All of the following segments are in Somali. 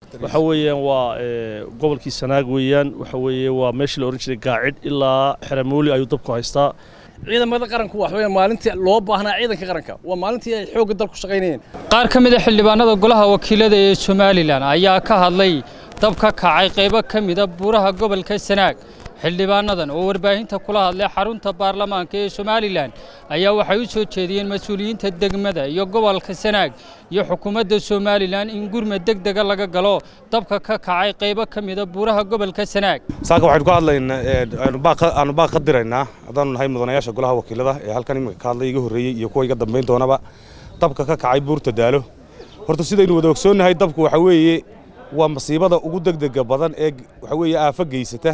waxa weeyaan waa gobolkii sanaag weeyaan waxa weeye waa meeshii la odhan jiray gaacid ilaa xeramooli ayuu dabku haystaa ciidamada qaranku wax weeyaan maalintii loo baahnaa ciidanka qaranka waa maalintii ay xoogga dalku shaqaynayeen qaar ka mid a xildhibaanada golaha wakiilada ee somalilan ayaa ka hadlay dab ka kacay qaybo ka mida buuraha gobolka sanaag xildhibaanadan oo warbaahinta kula hadlay xarunta baarlamaanka ee somalilan ayaa waxay u soo jeediyeen mas-uuliyiinta degmada iyo gobolka sanaag iyo xukuumadda somalilan in gurmad deg dega laga galo dabka ka kacay qaybo ka mida buuraha gobolka sanaag saaka waxaynu ka hadlaynaa aanu baaq ka diraynaa haddaanu nahay mudanayaasha golaha wakiilada ee halkan iminka ka hadlay iga horreeyey iyo kuwa iga dambayn doonaba dabka ka kacay buurta daalo horta sidaynu wada ogsoonnahay dabku waxa weeye waa masiibada ugu degdega badan ee waxa weeye aafo geysata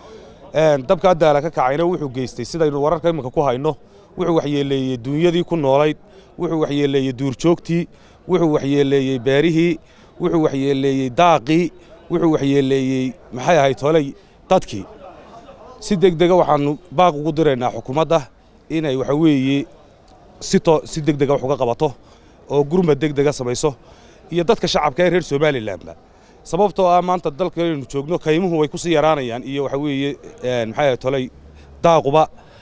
dabkaa daala ka kacayna wuxuu geystay sidaynu wararka iminka ku hayno wuxuu waxyeeleeyey duunyadii ku noolayd wuxuu waxyeeleeyey duurjoogtii wuxuu waxyeeleeyey beerihii wuxuu waxyeeleeyey daaqii wuxuu waxyeeleeyey maxay ahayd holey dadkii si degdega waxaannu baaq ugu diraynaa xukuumadda inay waxa weeye si degdega wax uga qabato oo gurmad degdega samayso iyo dadka shacabka ee reer somalilanba sababtoo ah maanta dalka inaynu joogno kaymuhu way ku sii yaraanayaan iyo waxa weeye maxay ahayd tolay daaquba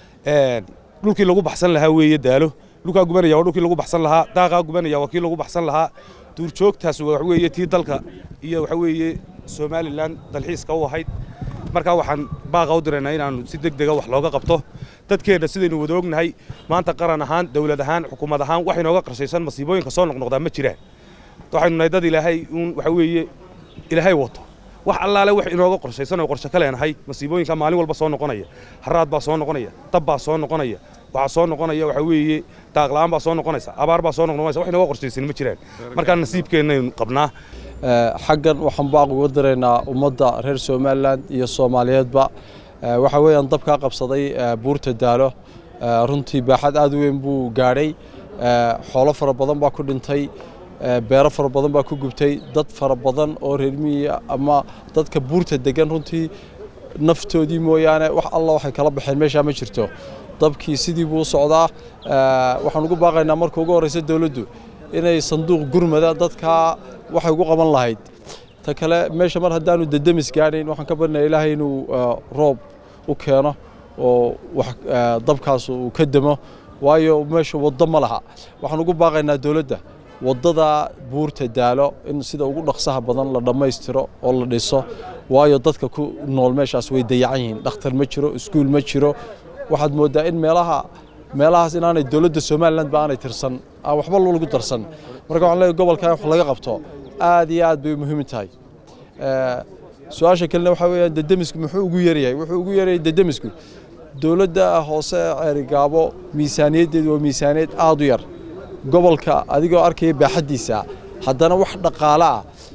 dhulkii lagu baxsan lahaa weeye daalo dhulkaa gubanaya waa dhulkii lagu baxsan lahaa daaqaa gubanaya waa kii lagu baxsan lahaa duurjoogtaas waxa weeye tii dalka iyo waxa weeye somalilan dalxiiska u ahayd markaa waxaan baaqa u diraynaa inaannu si deg dega wax looga qabto dadkeenna sidaynu wada ognahay maanta qaran ahaan dawlad ahaan xukuumad ahaan wax inooga qarshaysan masiibooyinka soo noqnoqdaa ma jiraan waxaynu nahay dad ilaahay uun waxa weeye ilaahay wato wax allaale wax inooga qorshaysan oo qorshe ka leenahay masiibooyinka maalin walba soo noqonaya haraad baa soo noqonaya dab baa soo noqonaya waxaa soo noqonaya waxa weeye daaqla'aan baa soo noqonaysa abaar baa soo noqonaysa wax inooga qorshaysan ma jiraan markaa nasiibkeennaynu qabnaa xaggan waxaan baaq uga diraynaa ummadda reer somalilan iyo soomaaliyeedba waxa weeyaan dabkaa qabsaday buurta daalo runtii baaxad aad u weyn buu gaadhay xoolo fara badan baa ku dhintay beero fara badan baa ku gubtay dad fara badan oo reer miyiga ama dadka buurta degan runtii naftoodii mooyaane wax alla waxay kala baxeen meeshaa ma jirto dabkii sidii buu u socdaa waxaan ugu baaqaynaa marka ugu horreysa dowladdu inay sanduuq gurmada dadkaa waxay ugu qaban lahayd ta kale meesha mar haddaanu dedemis gaadhayn waxaan ka barnaya ilaahay inuu roob u keeno oo dabkaas uu ka demo waayo meesha waddo ma laha waxaan ugu baaqaynaa dowladda waddada buurta daalo in sida ugu dhaqsaha badan la dhammaystiro oo la dhiso waayo dadka ku nool meeshaas way dayacan yihiin dhakhtar ma jiro iskuul ma jiro waxaad mooddaa in meelaha meelahaas inaanay dowladda somaliland ba aanay tirsan aan waxba lagu darsan marka waxaan leeyahay gobolkan wax laga qabto aad iyo aad bay muhiim tahay su-aasha kalena waxaa weeyaan dedemisku muxuu ugu yaryahay wuxuu ugu yaryahay dedemisku dowladda hoose ceerigaabo miisaaniyaddeedu waa miisaaniyad aad u yar gobolka adigoo arkaya baaxaddiisa haddana wax dhaqaale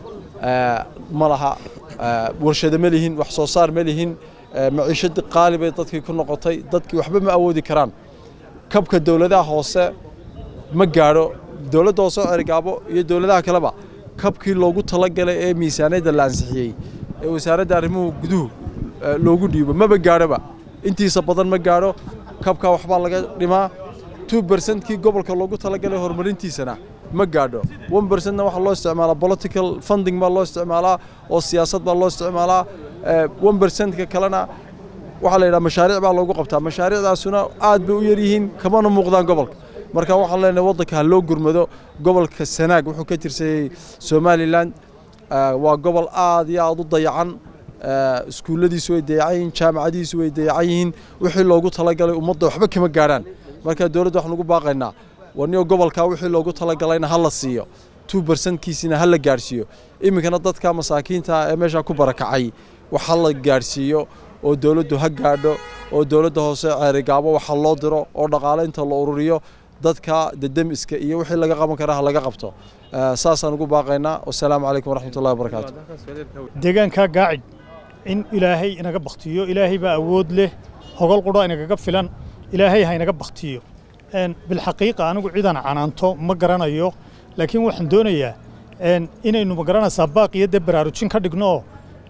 ah ma laha warshado ma lihin wax soo saar ma lihin maciishadii qaali bay dadkii ku noqotay dadkii waxba ma awoodi karaan kabka dowladaha hoose ma gaadho dowladda hoose cerigaabo iyo dowladaha kaleba kabkii loogu talagalay ee miisaaniyadda la ansixiyey ee wasaaradda arrimuhu guduhu loogu dhiibo maba gaadhoba intiisa badan ma gaadho kabkaa waxbaa laga dhimaa two bercentkii gobolka loogu talagalay horumarintiisana ma gaadho one bercentna waxaa loo isticmaalaa political funding baa loo isticmaalaa oo siyaasad baa loo isticmaalaa one bercentka kalena waxaa la yidhaha mashaariic baa loogu qabtaa mashaariicdaasuna aad bay u yar yihiin kamana muuqdaan gobolka marka waxaan leenahay waddanka ha loo gurmado gobolka sanaag wuxuu ka tirsayey somalilan waa gobol aad iyo aad u dayacan iskuulladiisu way dayacan yihiin jaamacadiisu way dayacan yihiin wixii loogu talagalay ummadda waxba kama gaadhaan marka dowladda waxaan ugu baaqaynaa warniyo gobolkaa wixii loogu talagalayna ha la siiyo two bercentkiisina ha la gaadhsiiyo iminkana dadka masaakiinta ee meeshaa ku barakacay wax ha la gaadhsiiyo oo dowladdu ha gaadho oo dowladda hoose ceerigaabo waxa loo diro oo dhaqaale inta la ururiyo dadka dedemiska iyo wixii laga qaban karaa ha laga qabto saasaan ugu baaqaynaa wasalaamu calaykum waraxmatullahi wabarakaatu deegaankaa gaacid in ilaahay inaga baktiyo ilaahay baa awood leh hogol qudha inagaga filan ilaahay ha inaga baktiyo bilxaqiiqa anigu cidan canaanto ma garanayo laakiin waxaan doonayaa inaynu ma garanaysaa baaq iyo dee baraarujin ka dhigno oo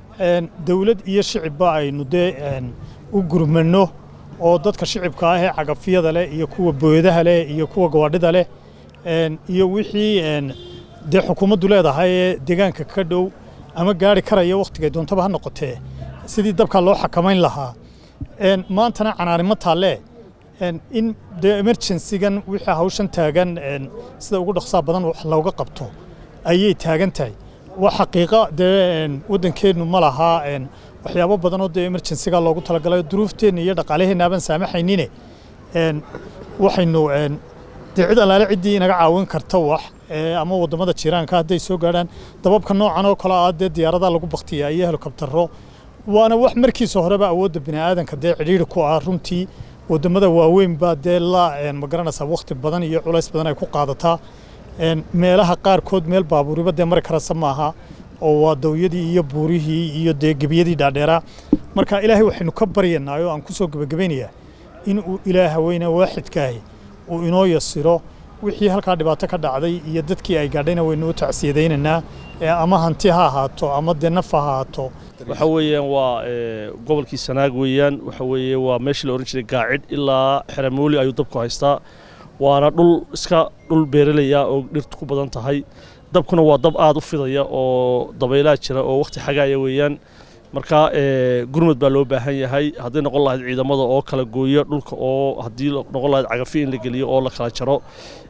dawlad iyo shicibba aynu dee u gurmanno oo dadka shicibka ah ee cagafyada leh iyo kuwa booyadaha leh iyo kuwa gawaadhida leh iyo wixii dee xukuumaddu leedahay ee deegaanka ka dhow ama gaari karaya wakhtigay doontaba ha noqotee sidii dabkaa loo xakamayn lahaa maantana canaanimo taalle in dee emergencygan wixii hawshan taagan sida ugu dhaqsaa badan wax looga qabto ayay taagan tahay waa xaqiiqa dee waddankeennu ma lahaa waxyaabo badan oo dee emergencyga loogu talagalay duruufteenna iyo dhaqaalaheenna aban saamaxaynine waxaynu dee cid allaale ciddii inaga caawin karta wax ama waddamada jiraanka hadday soo gaadhaan dababka noocan oo kale ah dee diyaaradaha lagu baktiya iyo helikobtaro waana wax markiisa horeba awoodda bini'aadanka dee cidhiidhi ku ah runtii waddamada waaweyn baa dee la ma garanaysaa wakhti badan iyo culays badan ay ku qaadataa meelaha qaarkood meel baabuuriba dee mari karasa maaha oo waa dawyadii iyo buurihii iyo dee gebiyadii dhaadheeraa marka ilaahay waxaynu ka baryanaa oo aan ku soo gebagabaynayaa in uu ilaah haweyne waaxidkaahi uu inoo yasiro wixii halkaa dhibaato ka dhacday iyo dadkii ay gaadhayna waynu u tacsiyadaynaynaa ama hanti ha ahaato ama dee naf ha ahaato waxa weeyaan waa gobolkii sanaag weeyaan waxa weeye waa meeshii la ohan jiray gaacid ilaa xeramooli ayuu dabku haystaa waana dhul iska dhul beeralaya oo dhirtu ku badan tahay dabkuna waa dab aad u fidaya oo dabaylaha jira oo wakhti xagaaya weeyaan marka gurmad baa loo baahan yahay hadday noqon lahayd ciidamada oo kala gooya dhulka oo haddii noqon lahayd cagafi in la geliyo oo la kala jaro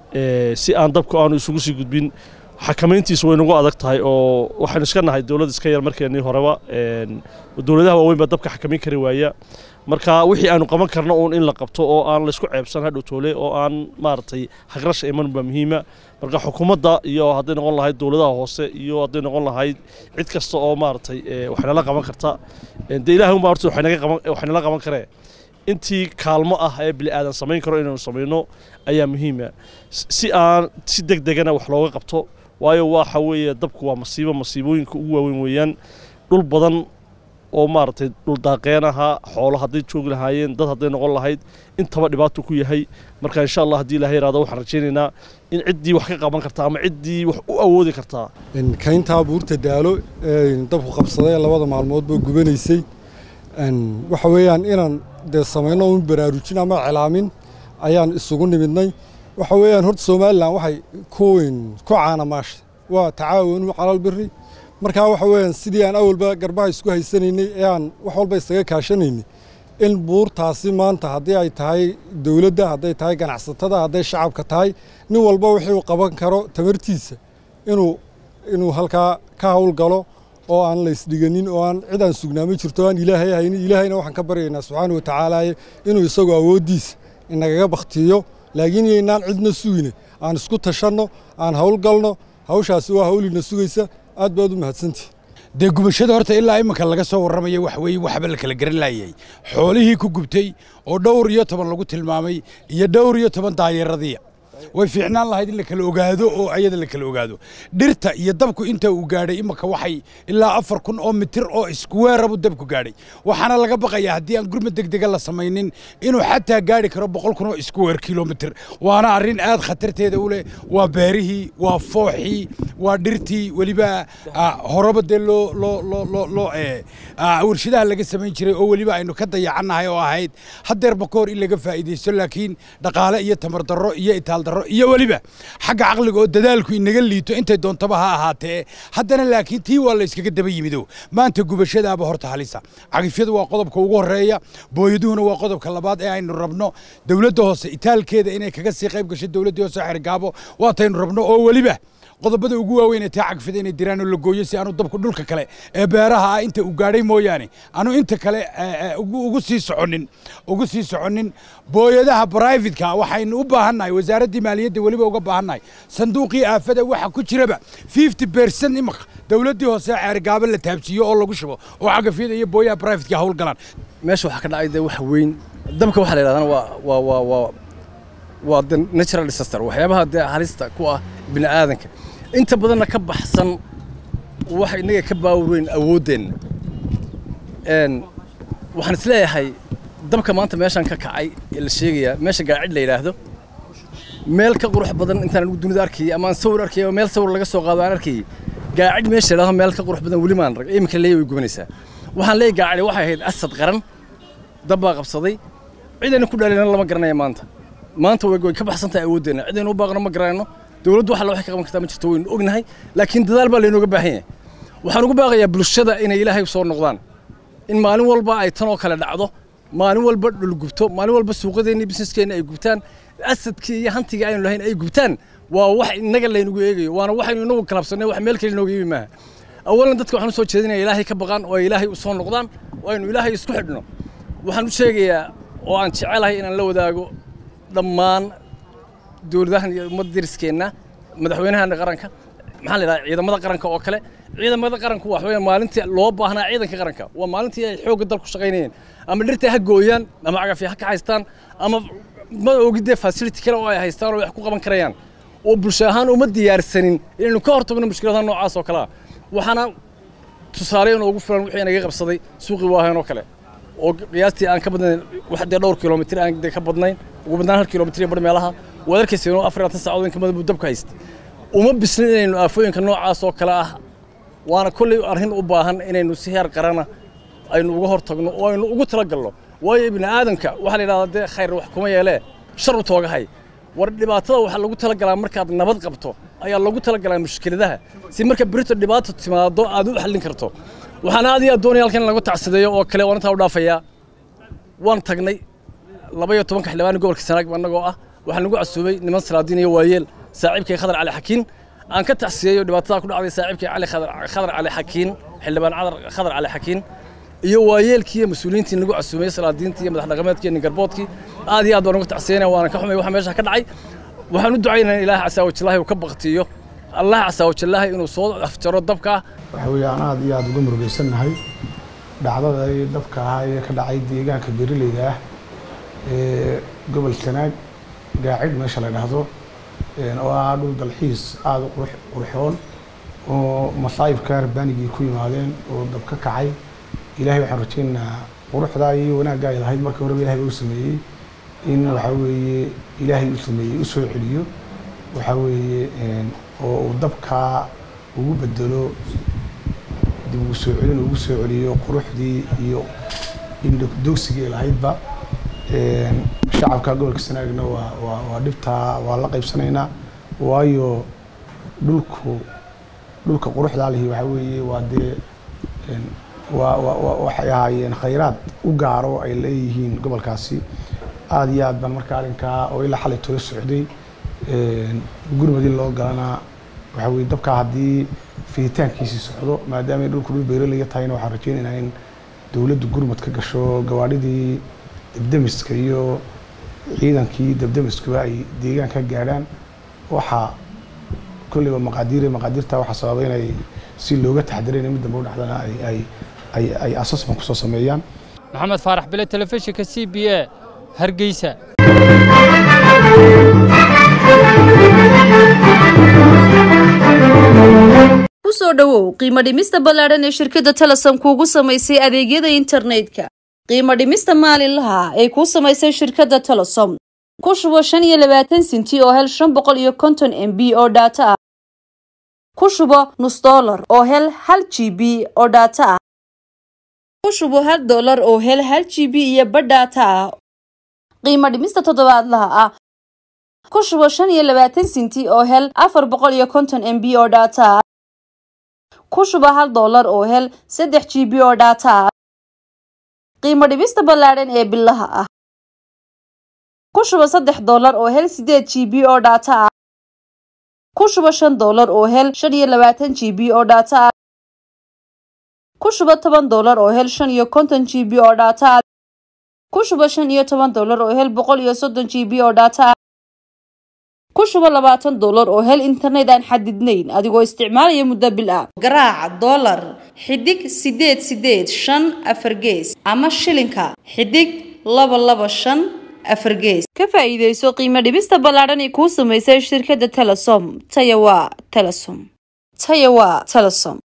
si aan dabku aanu isugu sii gudbin xakamayntiisu way nagu adag tahay oo waxaynu iska nahay dowlad iska yar markeennii horeba dowladaha waaweyn baa dabka xakamayn kari waaya marka wixii aanu qaban karno uun in la qabto oo aan laysku ceebsan hadhow toole oo aan maaragtay hagrasha iman baa muhiima marka xukuumadda iyo hadday noqon lahayd dowladaha hoose iyo hadday noqon lahayd cid kasta oo maaragtay waxnala qaban karta dee ilahay unbaa horta waxaynala qaban karee intii kaalmo ah ee bili aadan samayn karo inaynu samayno ayaa muhiima si aan si deg degana wax looga qabto waayo waxa weeye dabku waa masiibo masiibooyinka ugu waaweyn weeyaan dhul badan oo maaragtay dhul daaqeen ahaa xoolo hadday joogi lahaayeen dad hadday noqon lahayd intaba dhibaato ku yahay marka insha allah haddii ilahay iraado waxaan rajaynaynaa in ciddii wax ka qaban kartaa ama ciddii wax u awoodi kartaa kayntaa buurta daalo dabku qabsaday labada maalmood boo gubanaysay waxa weeyaan inaan dee samayno un baraarujin ama celaamin ayaan isugu nimidnay waxa weeyaan horta somalilan waxay ku ku caanamaashay waa tacaawanu calal biri markaa waxa weeyaan sidii aan awalba garbaha isku haysanaynay ee aan wax walba isaga kaashanaynay in buurtaasi maanta haddii ay tahay dowladda hadday tahay ganacsatada hadday shacabka tahay nin walba wixii uu qaban karo tamartiisa inuu inuu halkaa ka howlgalo oo aan la isdhiganin oo aan cid aan sugnaama jirto aan ilaahay haynin ilaahayna waxaan ka baryaynaa subxaana wa tacaala inuu isagoo awooddiisa inagaga baktiyo laakiin yaynaan cidna sugine aan isku tashanno aan howlgalno hawshaasi waa hawlina sugaysa aad baad u mahadsantihi dee gubashada horta ilaa iminka laga soo warramaya wax weeye waxba la kala garan laayay xoolihii ku gubtay oo dhowr iyo toban lagu tilmaamay iyo dhowr iyo toban daayeeradiya way fiicnaan lahayd in la kala ogaado oo ayada la kala ogaado dhirta iyo dabku inta uu gaadhay iminka waxay ilaa afar kun oo mitir oo iskuweerabu dabku gaadhay waxaana laga baqayaa haddii aan gurmad degdega la samaynin inuu xataa gaadhi karo boqol kun oo iskuweer kilomitir waana arrin aad khatarteeda u leh waa beerihii waa fooxii waa dhirtii weliba horeba dee loo loo loo loo loo warshadaha laga samayn jiray oo weliba aynu ka dayacannahay oo ahayd haddeerba ka hor in laga faa'iidaysto laakiin dhaqaale iyo tamar darro iyo itaal darro iyo weliba xagga caqliga oo dadaalku inaga liito intay doontaba ha ahaatee haddana laakiin tii waa la iskaga daba yimido maanta gubashadaaba horta halisa cagifyadu waa qodobka ugu horreeya booyaduhuna waa qodobka labaad ee aynu rabno dowladda hoose itaalkeeda inay kaga sii qayb gasho dowladdii hoose xergaabo waataynu rabno oo weliba qodobada ugu waaweyn ee taa cagfida inay diraan oo la gooyo si aanu dabku dhulka kale ee beeraha ah inta uu gaadhay mooyaane aanu inta kale ugu sii soconin ugu sii soconin booyadaha brivatka waxaynu u baahannahay wasaaraddii maaliyadda weliba uga baahannahay sanduuqii aafada waxa ku jiraba fifty percent imaka dowladdii hoose ceergaabo la taabsiiyo oo lagu shubo oo cagafyada iyo booyaha brivatka hawl galaan meesha waxaa ka dhacay dee wax weyn dabka waxaa la yidhahdana waa waa waa waa waa the natural disaster waxyaabaha dee halista ku ah bini aadanka inta badanna ka baxsan waxa innaga ka baawar weyn awooddeenna waxaan isleeyahay dabka maanta meeshaan ka kacay ee la sheegayaa meesha gaacid la yidhaahdo meel ka qurux badan intaan anigu dunida arkayay ama aan sawir arkayay ama meel sawir laga soo qaado aan arkayay gaacid meesha la yidhaahdo meel ka qurux badan weli maan rag iminka leeyahay way gubanaysaa waxaan leeyahay gaacidi waxay ahayd asad qaran dab baa qabsaday cidayna ku dhaalina lama garanaya maanta maanta way ka baxsan tahay awooddeenna cidaynu u baaqno ma garanayno dowladdu waxa la waxay ka qaban kartaa ma jirto waynu ognahay laakiin dadaal baa laynooga baahan yahay waxaan ugu baaqayaa bulshada inay ilaahay soo noqdaan in maalin walba ay tan oo kale dhacdo maalin walba dhul gubto maalin walba suuqadeenni businesskeenna ay gubtaan asadkii iyo hantigii aynu lahayn ay gubtaan waa wax innaga laynagu eegayo waana waxaynu inagu kalabsannay wax meel kale inooga yimi maaha awalan dadka waxaan u soo jeedinaya ilaahay ka baqaan oo ay ilaahay u soo noqdaan oo aynu ilaahay isku xidhno waxaan u sheegayaa oo aan jecelahay inaan la wadaago dhammaan dowladahan iyo ummadda deriskeenna madaxweynahan qaranka maxaa la yidhahdaa ciidamada qaranka oo kale ciidamada qaranku wax weeyaan maalintii loo baahnaa ciidanka qaranka waa maalintii ay xoogga dalku shaqaynayeen ama dhirta ha gooyaan ama cagafya ha ka haystaan ama ma ogidee facility kale oo ay haystaan oo wax ku qaban karayaan oo bulsho ahaan uma diyaarsanin inaynu ka hortagno mushkiladaha noocaas oo kale ah waxaana tusaale inoogu filan wixii naga qabsaday suuqii waahayn oo kale oo qiyaastii aan ka badnayn wax dee dhowr kilomitir aan dee ka badnayn ugu badnaan hal kilomitir iyo bar meelaha waad arkaysa inuu afar labaatan saacadood in ka badan buu dabka haysta uma bislin inaynu aafooyinka noocaas oo kale ah waana kolley arrin u baahan inaynu si heer qarana aynu uga hor tagno oo aynu ugu talagalno waayo ibni aadanka waxaa la yidhahdaa dee khayr wax kuma yeelee shar u toogahay war dhibaatada waxaa lagu talagalaa markaad nabad qabto ayaa lagu talagalaa mushkiladaha si marka berito dhibaato timaado aad u xallin karto waxaan aad iyo aad doonaya halkan in lagu tacsideeyo oo kale waan intaa u dhaafayaa waan tagnay laba iyo tobanka xildhibaan gobolka sanaag annagoo ah waxaa nagu casuubay niman salaadiin iyo waayeel saaxiibkay khadar cali xakiin aan ka tacsiyeeyo dhibaatada ku dhacday saaxiibkay cali khadar khadar cali xakiin xildhibaan cadar khadar cali xakiin iyo waayeelkii iyo mas-uuliyiintii nagu casuumay salaadiintii iyo madax dhaqameedkii iyo ningarboodkii aad iyo aad baan uga tacsiyeynaya waana ka xumay waxa meesha ka dhacay waxaan u ducaynayaa ilaahay casaawajallaahi uu ka baktiyo allah casaawajallaahi inuu soo afjaro dabka waxa weeye aan aad iyo aad uga murugaysannahay dhacdadii dabka ahaa ee ka dhacay deegaanka beeraleyda ah ee gobol sanaag gaacid meesha la dhahdo oo ah dhul dalxiis aada u qurux qurxoon oo masaa'ibka rabbaanigii ku yimaadeen oo dab ka kacay ilaahay waxaan rajaynaynaa quruxdaa iyo wanaaggaa ay lahayd markii horeba ilahay u sameeyey in waxaa weeye ilaahay u sameeyey u soo celiyo waxaa weeye oo uu dabkaa ugu bedelo dib ugu soo celin ugu soo celiyo quruxdii iyo indhogsigii ay lahaydba shacabka gobolka sanaagna waa waa waa dhibtaa waa la qaybsanaynaa waayo dhulku dhulka quruxdaa lihi waxaa weeye waa dee waa waa waxay ahaayeen khayraad u gaaro ay leeyihiin gobolkaasi aada iyo aad baan marka arrinkaa oo ilaa xalay tola socday gurmadii loo galanaa waxaa weye dabkaa haddii fiditaankiisii socdo maadaama ay dhulku dhul beeralaya tahayna waxaan rajaynaynaa in dowladdu gurmad ka gasho gawaadhidii debdemiska iyo ciidankii debdemiskuba ay deegaan ka gaadhaan waxaa kolleyba maqaadiire maqaadiirta waxaa sababa inay si looga taxdirayna mid dambe u dhacdana ay ay ay ay assessment kusoo sameeyaan maxamed faarax bile telefishinka c b a hargeysa kusoo dhowow qiimo dhimista ballaadhan ee shirkadda telesom kuugu samaysay adeegyada internetka qiimo dhimista maalinlaha ay kuu samaysay shirkadda telesom ku shubo shan iyo labaatan sinti oo hel shan boqol iyo konton m b oo dhaato ah ku shubo nus dollar oo hel hal g b oo dhaato ah ku shubo hal dollar oo hel hal g b iyo badh dhaato ah qiimo dhimista toddobaadlaha ah ku shubo shan iyo labaatan sinti oo hel afar boqol iyo konton m b oo dhaato ah ku shubo hal dollar oo hel saddex g b oo dhaato ah qiimo dhibista ballaadhan ee bilaha ah ku shubo saddex dollar oo hel sideed g b oo dhaato ah ku shubo shan dollar oo hel shan iyo labaatan g b oo dhaato ah ku shubo toban dollar oo hel shan iyo konton g b oo dhaato ah ku shubo shan iyo toban dollar oo hel boqol iyo soddon g b oo dhaato ah ku shubo labaatan dollar oo hel internet aan xadidnayn adigoo isticmaalaya muddo bil ah garaaca dollar xidig sideed sideed shan afar gees ama shilinka xidig laba laba shan afar gees ka faa'iidayso qiimo dhibista ballaadhan ee kuu samaysay shirkadda telesom taya waa telesom taya waa telesom